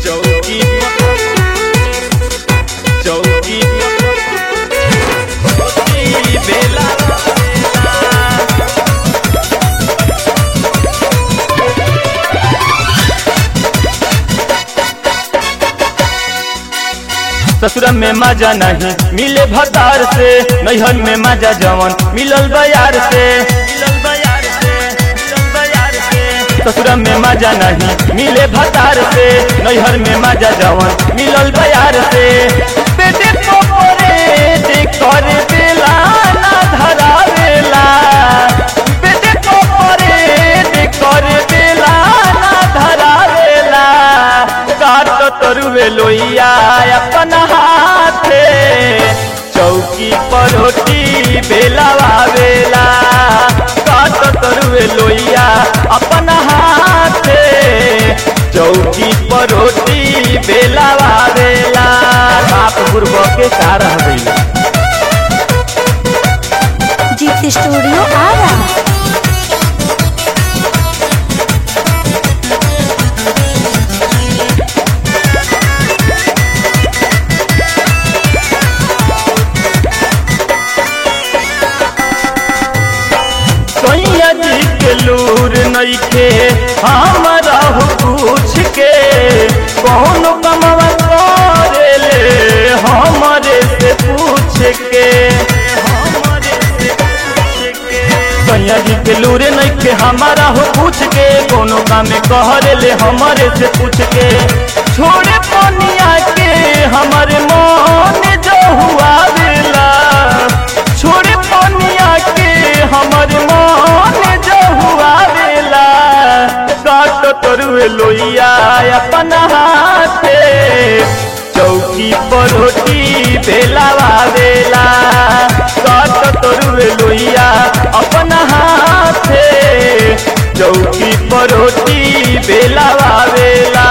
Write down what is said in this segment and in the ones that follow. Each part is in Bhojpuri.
चौकी चौकी चौकी बेला ससुर में मजा नहीं मिले भतार से नैहर में मजा जवन मिलल बयार से मिलल बयार से मिलल बयार से ससुर में मजा नहीं मिले भतार से नैहर में मजा जवन मिलल बयार से बेटे को परे देख कर बेला ना धरावेला बेटे को परे देख कर बेला ना धरावेला काट तरुवे लोइया अपन हाथे चौकी पर रोटी बेलावा बेला काट तरुवे लोइया अपन हाथे चौकी पर रोटी बेलावा बेला बाप गुरब के कार हवेला जीत स्टूडियो आरा सैया जी के लूर नइखे हमारा हो पूछ के कौन कमवा करेले हमारे से पूछ के हमारे से पूछ के सैया जी के लूर नइखे हमारा हो पूछ के कोनो काम कहरेले हमारे से पूछ के छोड़े पनिया के हमारे मन जो हुआ बेला छोड़े पनिया के हमर मन जो हुआ बेला काट तरुए लोइया अपन हाथे चौकी पर रोटी बेलावा बेला काट तरुए लोइया अपन हाथे चौकी पर रोटी बेलावा बेला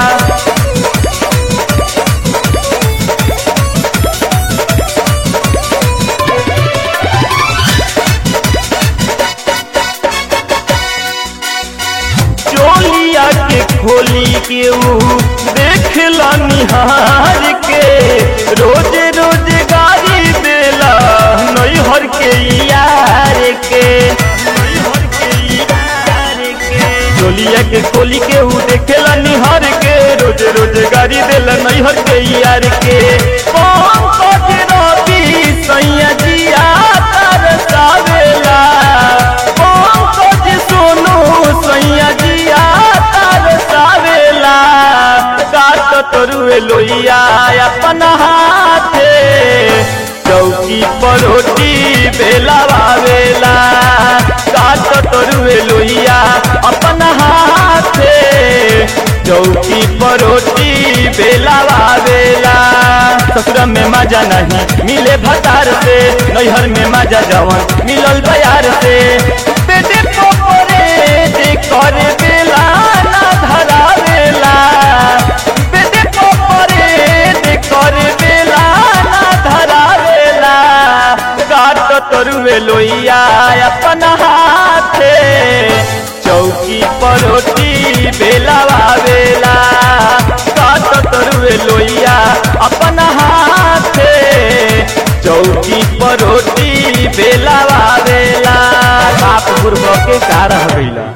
चोलिया के खोली के ऊ देख ला निहार के रोज रोज गाड़ी देला नैहर के यार के नैहर के यार के चोलिया के खोली के ऊ देखेला निहार के रोज रोज गाड़ी देला नैहर के यार के कौन कथे रवि सैया जिया तरसावेला कौन कथे सोनू सैया जिया तरसावेला काट तरुए लोइया अपन हाथे चौकी पर रोटी बेलावा बेला काट तरुए लोइया अपन हाथे चौकी पर रोटी बेलावा बेला ससुर में मजा नहीं मिले भतार से नैहर में मजा जवन मिलल बयार से बेटे को परे देख कर बेला ना धरावेला बेटे को परे देख कर बेला ना धरावेला काट तरुए लोइया अपन हाथे चौकी पर रोटी बेलावा बेला काट तरुए लोइया अपन हाथे चौकी पर रोटी बेलावा बेला बाप गुरब के कार हवेला